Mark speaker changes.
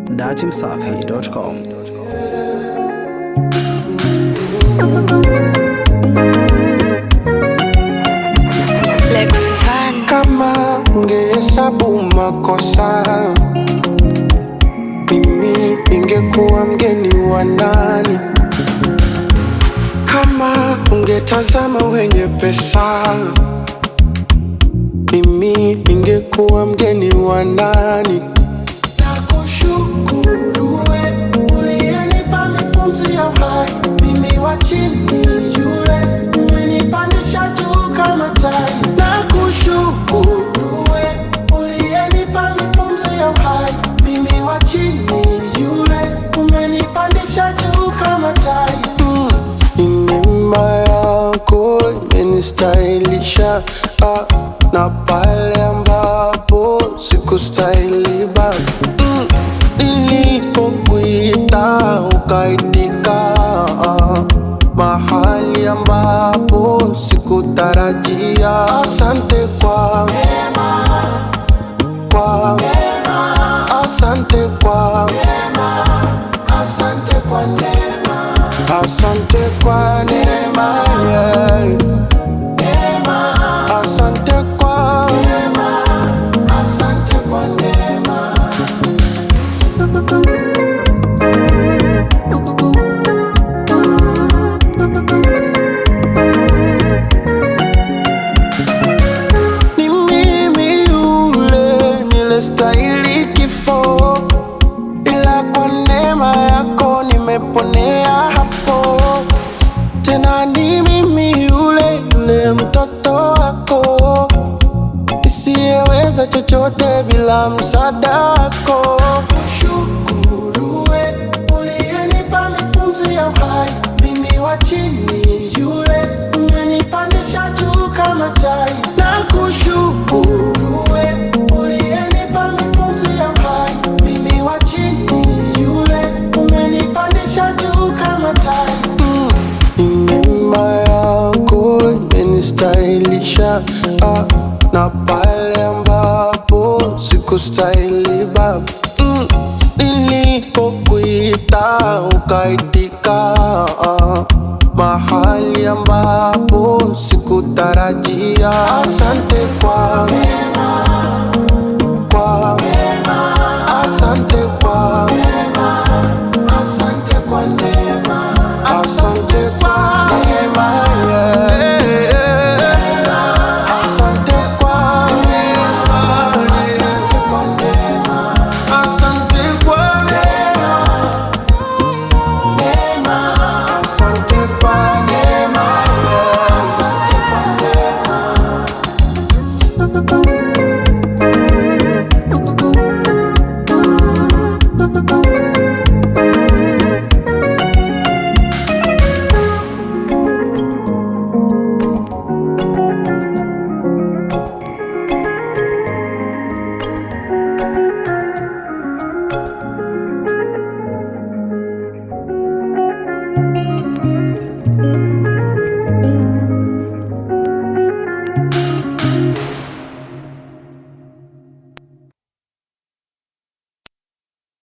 Speaker 1: datimsafi.com.
Speaker 2: Lex Van.
Speaker 3: Kama ungehesabu makosa, mimi ningekuwa mgeni wa nani? Kama ungetazama wenye pesa, mimi ningekuwa mgeni wa nani? Nakushukuru we uliyenipa mipumzi ya uhai, mimi wa chini yule umenipandisha juu kama tai. Nakushukuru we uliyenipa mipumzi ya uhai, mimi wa chini yule umenipandisha juu kama tai. Mm. Ni neema yako imenistahilisha ah, na pale ambapo sikustahili Baba mm. Nilipokuita ukaitika ah, mahali ambapo sikutarajia. Asante kwa kwa asante kwa asante kwa neema asante kwa neema yeah. asante kwa asante kwa neema ni mimi yule nilestahili kifo, ila kwa neema yako nimeponea hapo. Tena ni mimi yule yule mtoto wako nisiyeweza chochote bila msaada wako. Kushukuru we uliyenipa mipumzi ya uhai, mimi wa chini yule umenipandisha juu kama tai. Na kushukuru we uliyenipa mipumzi ya uhai, mimi wa chini yule umenipandisha juu kama tai. Mm. Ni neema yako imenistahilisha ah, na pale ambapo sikustahili Baba mm. Nilipokuita ukaitika ah, mahali ambapo sikutarajia. Asante kwa kwa asante kwa asante kwa neema asante kwa neema yeah. asante kwa asante kwa neema asante kwa neema asante kwa neema yeah. asante kwa neema